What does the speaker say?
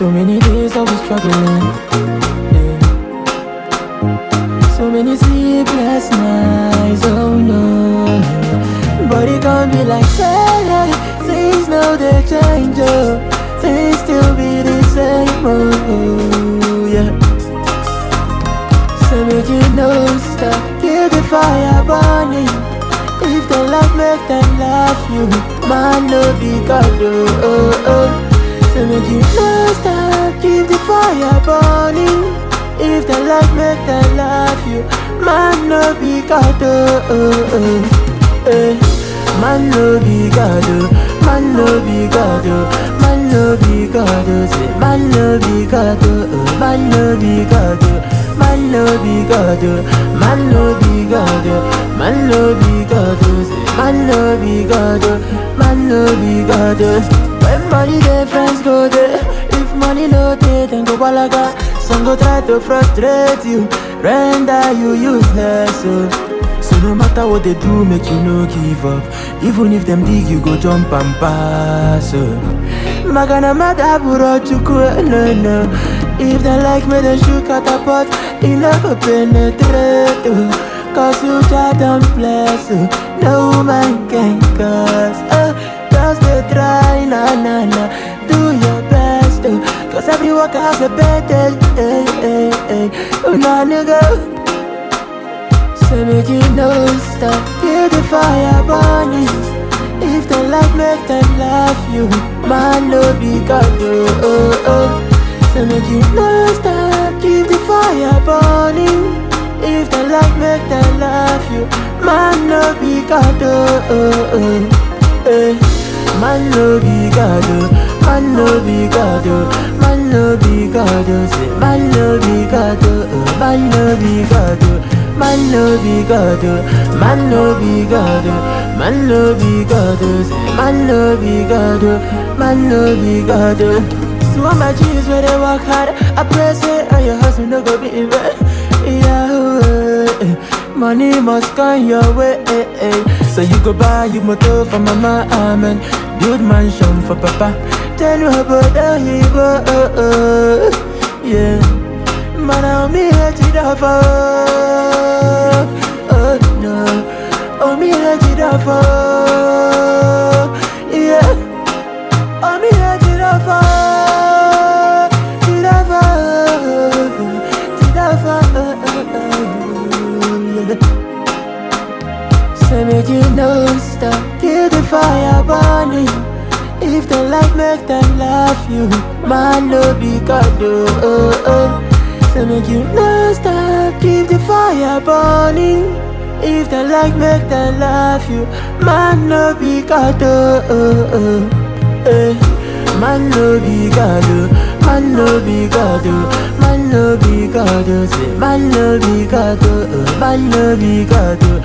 So many days I was struggling. Yeah. So many sleepless nights, oh no. But it can't be like say, things now they change, oh. Things still be the same, oh yeah. So make you no stop, keep the fire burning. If they like, make them laugh you. Man, no be God, oh, oh, oh. So make you no stop, keep the fire burning. If they like, make them laugh you. Man, no be God, oh, oh, oh. Eh. Man, no be God, oh. Man, no be God, oh. Man, no be God, oh. Say, man, no be God, oh, oh. Man, no be God, oh. Man no be God, oh. man no be God, oh. man no be God, oh. Say, man no be God, oh. man no be God. oh. When money dey, friends go there. If money no dey, then go balaga. Some go try to frustrate you, render you useless. Oh. So no matter what they do, make you no give up. Even if them dig, you go jump and pass. Oh. Magana mada buro chukwu, no no. If they like me, they shoot catapult. It no go penetrate. Oh. Cause you just don't bless. Oh. No man can cause. Oh. Just they try, na na na. Do your best. Oh. Cause every work has a better. Hey, hey, hey. Oh, nah, nigga. So make you no stop, keep the fire burning. If they like, make them laugh you. Man, no be God, oh, oh, oh. So make you no stop, keep the fire burning. If they like, make them laugh you. Man, no be God, oh, oh, oh. Eh. Man, no be God, oh. Man, no be God, oh. Man, no be God, oh. Say, man, no be God, oh, oh. Man, no be God, oh. Man no be God, oh. man no be God, oh. man no be God, oh. Say, man no be God, oh. man no be God. oh. So all my G's where they work hard, I pray say, and your hustle no go be in vain. Yeah, oh, eh. money must come your way. eh, eh. So you go buy you motor for mama, amen. Build mansion for papa. Tell you about the hero, oh, oh. yeah. Man, I'm me hate it off, oh, oh no Oh, me hate it off, oh, yeah Oh, me hate it off, oh, it off, oh, it off, oh, yeah So make you no stop, keep the fire burning if they like, make them laugh you. Man, no be God, oh, oh, oh. So make you no stop, keep the fire burning. If they like, make them laugh you. Man, no be God, oh, oh, oh. Eh. Man, no be God, oh. Man, no be God, oh. Man, no be God, oh. Say, man, no be God, oh, oh. Man, no be God, oh.